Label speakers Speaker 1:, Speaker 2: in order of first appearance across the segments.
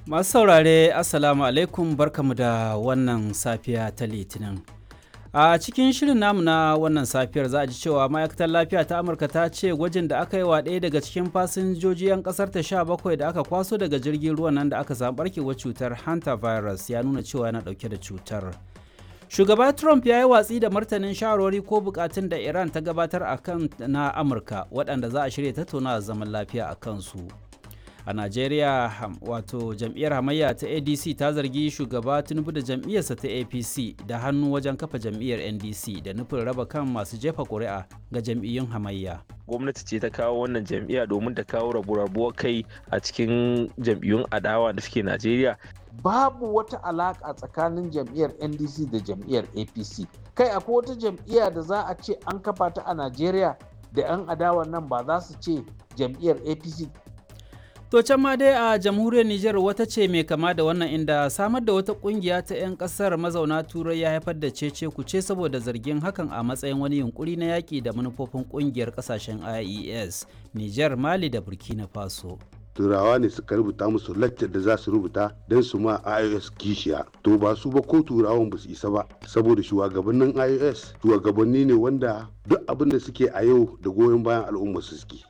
Speaker 1: Masu saurare Assalamu alaikum barkamu da wannan safiya ta Litinin. A cikin shirin namu na wannan safiyar za a ji cewa ma'aikatar lafiya ta Amurka ta ce gwajin da aka yi wa ɗaya daga cikin fasinjoji 'yan ƙasar ta sha bakwai da aka kwaso daga jirgin ruwan nan da aka samu barkewar cutar hantavirus ya nuna cewa yana ɗauke da cutar. Shugaba Trump ya yi watsi da martanin shawarwari ko bukatun da Iran ta gabatar a kan na Amurka waɗanda za a shirya tattaunawa zaman lafiya a kansu. a najeriya wato jam'iyyar hamayya ta adc ta zargi shugaba tinubu da jam'iyyarsa ta apc da hannu wajen kafa jam'iyyar ndc da nufin raba kan masu jefa ƙuri'a ga jam'iyyun hamayya
Speaker 2: gwamnati ce ta kawo wannan jam'iyya domin ta kawo rabu-rabuwar kai a cikin jam'iyyun adawa da suke najeriya
Speaker 3: babu wata alaƙa tsakanin jam'iyyar ndc da jam'iyyar apc kai akwai wata jam'iyya da za a ce an kafa ta a najeriya da 'yan adawa nan ba za su ce jam'iyyar apc
Speaker 1: To can ma dai a jamhuriyar Nijar wata ce mai kama da wannan inda samar da wata kungiya ta 'yan kasar mazauna turai ya haifar da cece kuce saboda zargin hakan a matsayin wani yunkuri na yaƙi da manufofin kungiyar kasashen IES, Nijar, Mali da Burkina Faso.
Speaker 4: turawa ne suka rubuta musu laccar da za su rubuta don su ma ios kishiya to ba su ba ko turawan ba su isa ba saboda shugabannin ios shugabanni ne wanda duk abin da suke a yau da goyon bayan al'umma su suke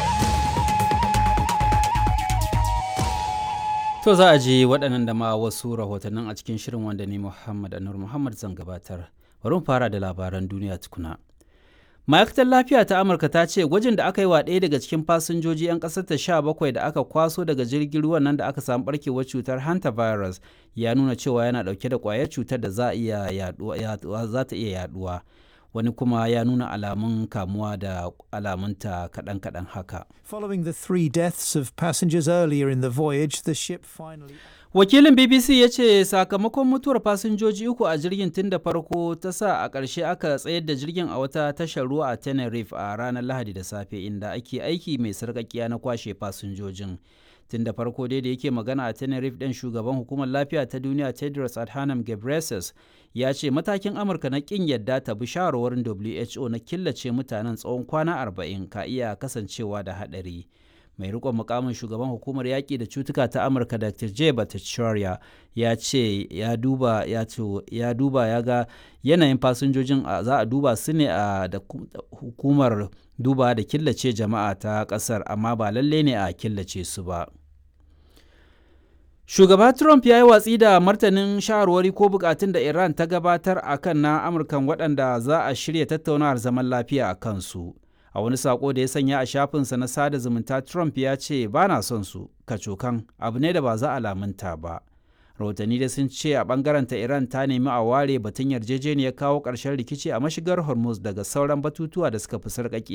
Speaker 1: To za a ji waɗannan da ma wasu rahotannin a cikin shirin wanda ni Muhammad Anur Muhammad zan gabatar. Bari mu fara da labaran duniya tukuna. Ma'aikatar lafiya ta Amurka ta ce gwajin da aka yi wa ɗaya daga cikin fasinjoji 'yan ƙasar ta sha bakwai da aka kwaso daga jirgin ruwan nan da aka samu barkewar cutar hantavirus ya nuna cewa yana ɗauke da ƙwayar cutar da za ta iya yaɗuwa. wani kuma ya nuna alamun kamuwa da alamunta kaɗan-kaɗan haka.
Speaker 5: Following the three deaths of passengers earlier in the voyage, the ship finally...
Speaker 1: Wakilin BBC ya ce sakamakon mutuwar fasinjoji uku a jirgin tun da farko ta sa a ƙarshe aka tsayar da jirgin a wata tashar ruwa a Tenerife a ranar Lahadi da safe inda ake aiki mai sarƙaƙiya na kwashe fasinjojin. tun da farko dai da yake magana a tenerife ɗin shugaban hukumar lafiya ta duniya tedros adhanom ghebreyesus ya ce matakin amurka na ƙin yadda ta bi shawarwarin who na killace mutanen tsawon kwana 40 ka iya kasancewa da haɗari mai rikon mukamin shugaban hukumar yaƙi da cutuka ta amurka dr j bhattacharya ya ce ya duba ya ya duba ya ga yanayin fasinjojin za a duba su ne a da hukumar duba da killace jama'a ta ƙasar amma ba lalle ne a killace su ba Shugaba Trump ya yi watsi da martanin shawarwari ko bukatun da Iran ta gabatar a kan na Amurkan waɗanda za a shirya tattaunawar zaman lafiya a kansu. A wani saƙo da ya sanya a shafinsa na sada zumunta Trump ya ce ba na son su, kacokan abu ne da ba za a lamunta ba. Rahotanni da sun ce a ɓangaren ta Iran ta nemi a ware batun yarjejeniyar kawo ƙarshen rikici a mashigar Hormuz daga sauran batutuwa da suka fi sarƙaƙi